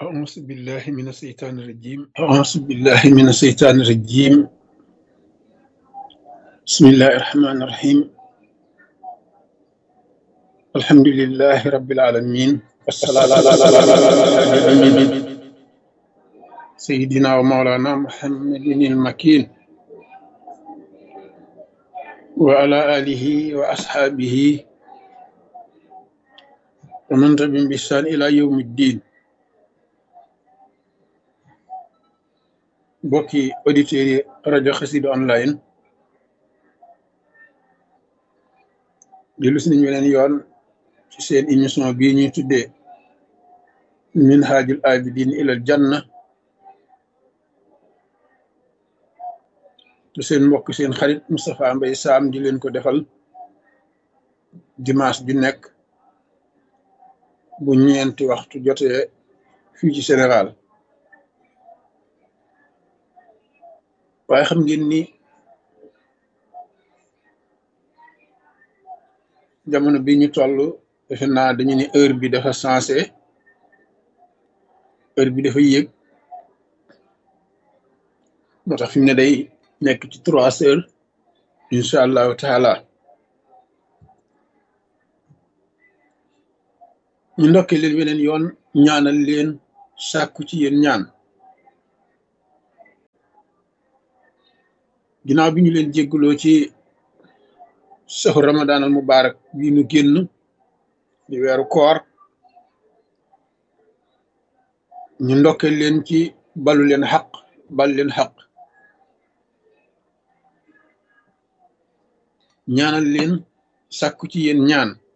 أعوذ بالله من الشيطان الرجيم أعوذ بالله من الشيطان الرجيم بسم الله الرحمن الرحيم الحمد لله رب العالمين والصلاة على سيدنا ومولانا محمد المكين وعلى آله وأصحابه ومن تبعهم بإحسان إلى يوم الدين mbokki auditeurs yi rajo Xassida online dellu si nañu weneen yoon ci seen émission bii ñuy tuddee minhajul abidin ilal janna te seen mbokk seen xarit Moustapha Mbaye Sam di leen ko defal dimanche ju nekk bu ñeenti waxtu jotee fii ci Sénégal waaye xam ngeen ni jamono bi ñu toll defe naa dañu ne heure bi dafa sensé heure bi dafa yéeg moo tax fi mu ne day nekk ci trois heures incha allahu taala ñu ndokkee leen weneen yoon ñaanal leen sàkku ci yéen ñaan ginnaaw bi ñu leen jégguloo ci saxu ramadan al mubarak bii nu génn di weeru koor ñu ndokkee leen ci balu leen xaq bal leen xaq ñaanal leen sàkku ci yéen ñaan